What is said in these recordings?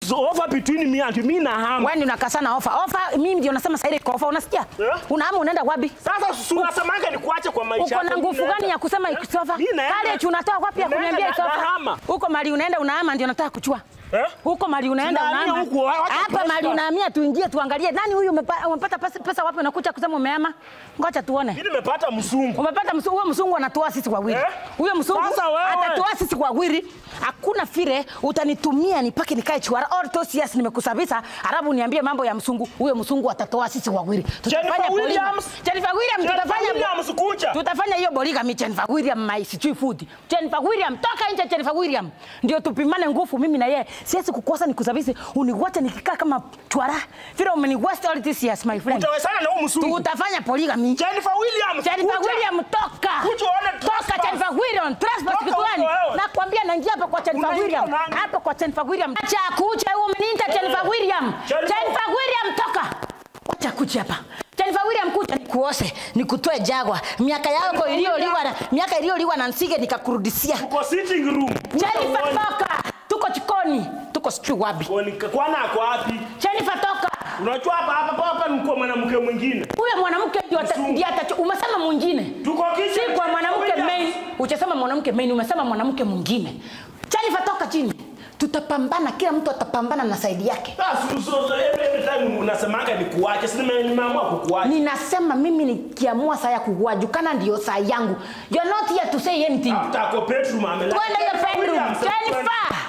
it's over between me and me na hama. Wewe ndio unakasana ofa. Ofa mimi ndio nasema sasa ile iko ofa unasikia? Eh? Unahama unaenda wapi? Sasa si unasemanga nikuache kwa maisha Uko yako, na mimi nguvu naenda. gani ya kusema Eh? ikisofa? Mimi naenda. Kale unatoa wapi ya Naenda kuniambia na- isofa? nahama. Huko mali unaenda unahama ndio nataka kuchua. Eh? Huko mali unaenda Tunahamia unahama. huku, wacha Hapa pressure. mali unahamia tuingie tuangalie nani huyu umepa- umepata pesa, pesa wapi unakuja kusema umehama? Ngoja tuone. Mimi nimepata msungu. Umepata msu- huyo msungu anatoa sisi wawili. Eh? Huyo msungu Sasa wewe. atatoa sisi wawili. Hakuna vile utanitumia nipake nikae chiwara all those years nimekusabisa, alafu niambie mambo ya msungu. Huyo msungu atatoa sisi wawili. Jennifer polygamy. Williams. Jennifer Williams Jennifer tutafanya Williams kucha. tutafanya hiyo polygamy Jennifer William my sijui food. Jennifer William toka nje Jennifer William. Ndio tupimane nguvu mimi na yeye. Siwezi kukosa nikusabisi uniwache nikikaa kama chwara. Vile umeni waste all these years my friend. Utawezana na huyu msungu. Tutafanya polygamy. Jennifer Williams. Jennifer kucha. William toka. Kuja uone Toka trespass. Jennifer William. Trespass Toka kitu gani? huko wewe. Nakwambia naingia hapa kwa Jennifer Unaingia William. nani? Hapa kwa Jennifer William. Acha kuja wewe umeniita Jennifer William. Jennifer- Jennifer William toka. Acha kuja hapa. Jennifer William kuja nikuoshe, nikutoe jagwa. Miaka yako iliyoliwa na miaka iliyoliwa na nsige nikakurudishia. Tuko sitting room. Kuja Jennifer uone. toka. Tuko jikoni. Tuko sijui wapi. Kwani- Kwana ako wapi? Jennifer toka. Unajua hapa hapa hapa ni kwa mwanamke mwingine. Huyo mwanamke ndio ata- Mzungu. ndiye atacho. Umesema mwingine. Tuko kitchen. si kwa mwanamke Williams. main, uchasema mwanamke main, umesema mwanamke mwingine. Jennifer, toka chini, tutapambana, kila mtu atapambana na saidi yake. Ah, so- so- so every every time unasemanga nikuache. Si nime- nimeamua kukuacha. Ninasema mimi nikiamua saa ya kuwajukana ndio saa yangu. You are not here to say anything. Tako bedroom amelala. Twende hiyo bedroom, Williams, Jennifer.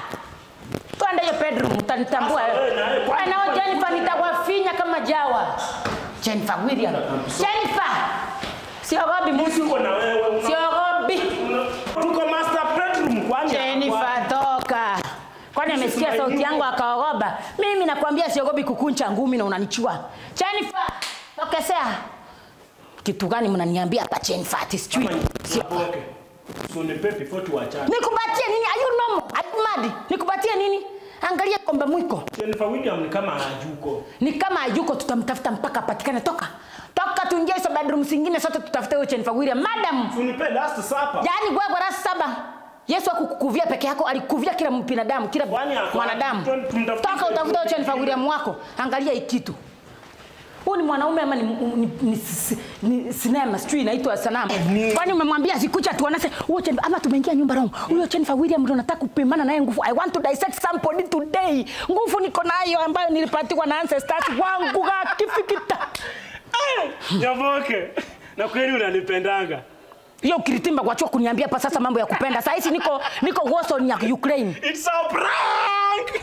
Twende hiyo bedroom, utanitambua Sasa wewe. wewe na wewe, Wewe nao Jennifer, nitawafinya kama jawa. Jennifer William. Jennifer. Siogopi mtu. Uko na wewe. una- Siogopi. una- Tuko master bedroom kwani. Jennifer toka. Kwani amesikia sauti yangu akaogopa? Mimi nakwambia siogopi kukuncha ngumi na unanichua. Jennifer, tokesea. Kitu gani mnaniambia hapa Jennifer? Ati sijui. Sio. Okay. So nipe before tuachane. Nikupatie nini? Are you normal? Are you mad? Nikupatie nini? Angalia kombe mwiko. Jennifer William ni kama hajuko. Ni kama hayuko tutamtafuta mpaka apatikane. Toka. Toka tuingie hizo bedroom zingine sote tutafute huyo Jennifer William. Madam, So nipe last supper. Yaani wewe kwa rasi saba. Yesu akukuvia peke yako, alikuvia kila binadamu, kila Kwani ako- mwanadamu. tum- tumtafute- Toka utafuta huyo Jennifer William wako. Angalia hii kitu. Huyu ni mwanaume ama ni, ni, ni, si- ni sinema sijui inaitwa sanamu. Kwani umemwambia sikucha tuonese huyo Jennifer ama tumeingia nyumba wrong. Huyo Jennifer William ndo nataka kupimana naye nguvu. I want to dissect somebody today. Nguvu niko nayo ambayo nilipatiwa na ancestors wangu kifikita. Nyaboke. Na kweli unanipendanga. Hiyo kiritimba kwa chuo kuniambia hapa sasa mambo ya kupenda. Saa hizi niko niko war zone ya Ukraine. It's a prank.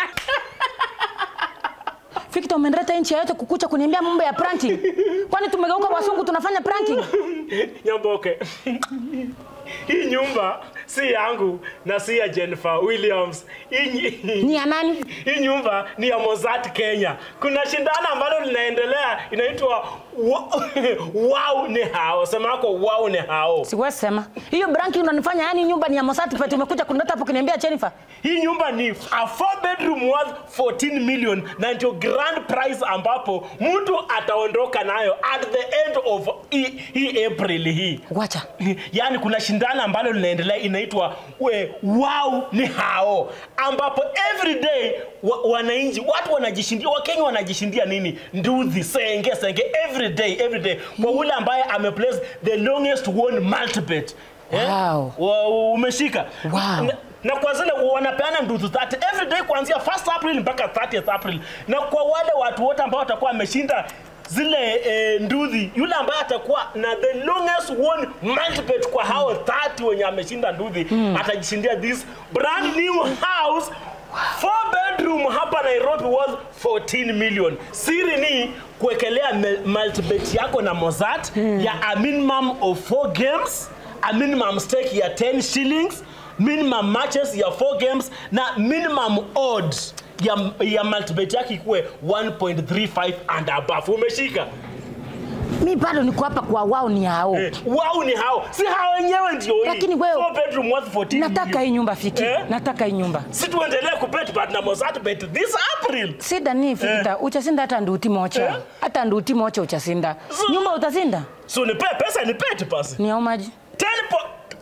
Victor umenileta nchi yote kukucha kuniambia mambo ya pranking. Kwani tumegeuka wasungu tunafanya pranking? Nyamboke. Hii nyumba si yangu na si ya Jennifer Williams. Hii, Ni ya nani? hii nyumba ni ya Mozart Kenya. Kuna shindano ambalo linaendelea inaitwa wa- wow ni hao. Sema yako wow ni hao. Siwezi sema. Hiyo pranking unanifanya yani nyumba ni ya Mosati Pete umekuja kunileta hapo kuniambia Jennifer. Hii nyumba ni a four bedroom worth 14 million na ndio grand prize ambapo mtu ataondoka nayo at the end of hii hii April hii. Wacha. yaani kuna shindano ambalo linaendelea inaitwa we wow ni hao ambapo every day wa, wananchi watu wanajishindia wakenya wanajishindia nini nduthi senge senge every day every day kwa ule ambaye ameplace the longest won multibet Wow. Wa- umeshika Wow. na, na kwa zile wanapeana nduthi 30 every day kuanzia 1st April mpaka 30th April na kwa wale watu wote ambao watakuwa wameshinda zile eh, nduthi yule ambaye atakuwa na the longest won multibet kwa hao 30 wenye ameshinda nduthi atajishindia this brand new house four bedroom hapa Nairobi worth 14 million. Siri ni kuwekelea me- multibet yako na Mozart ya a minimum of 4 games, a minimum stake ya 10 shillings, minimum matches ya 4 games na minimum odds ya, ya multibet yake ikuwe 1.35 and above. Umeshika? Mi bado niko hapa kwa wao ni hao. Eh, wao ni hao, si hao wenyewe ndio hii. Lakini wewe- Four bedroom worth 14 Nataka hii million. nyumba fiki. Eh? Nataka hii nyumba. Si tuendelee kubet but na Mozart bet this April. Sida ni fikita, uchasinda hata nduti mocha. Eh? Hata nduti mocha uchasinda. So- Nyumba utasinda? So nipe pesa nipete pasi. Ni au maji? 10 po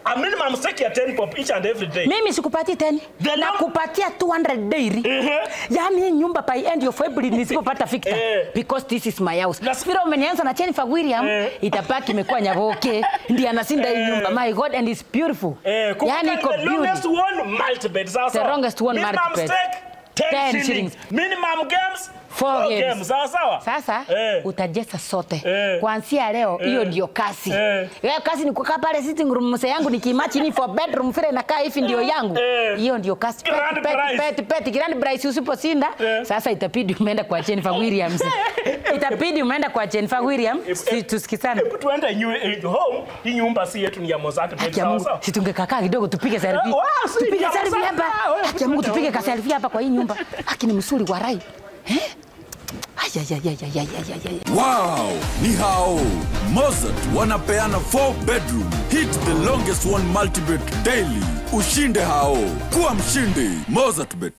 a minimum stake ya 10 pop each and every day. mimi sikupatii teni The na num- kupatia 200 daily Ehe. yaani hii nyumba by end of February nisipopata fikta Eh. because this is my house Las- vile umenianza na Jennifer William Eh. itabaki imekuwa nyaboke ndiye anasinda hii nyumba my god and it's beautiful Eh, kumbuka yaani iko the longest beauty one multibet sawa The sawa. longest one Minimum multibet. stake 10 10 shillings. shillings. Minimum games Four four games. games. Sawa sawa. sasa Eh. utajesa sote Eh. kuanzia leo hiyo ndio kasi Eh. hiyo kasi ni kukaa pale sitting room mse yangu nikiimachi ni for bedroom vile inakaa hivi ndio yangu Eh. hiyo ndio kasi pet, Grand pet, prize. pet, pet, grand prize usiposhinda Eh. sasa itabidi umeenda kwa Jennifer Williams itabidi umeenda kwa Jennifer Williams si tusikizane Hebu tuende nyu- eh, home. Hii nyumba si yetu ni ya Mozart Bet. Haki ya Sawa Mungu, sawa. si tungekaa kidogo tupige selfie. Eh, wow, si Tupige ya selfie Masaka, hapa. wewe Haki ya Mungu kuja tupige huko. ka selfie hapa kwa hii nyumba. Haki ni msuri wa rai. Eh? Ay ay ay ay ay ay ay ay. Wow, ni hao Mozart wanapeana 4 bedroom. Hit the longest one multibet daily. Ushinde hao. Kuwa mshindi. Mozart Bet.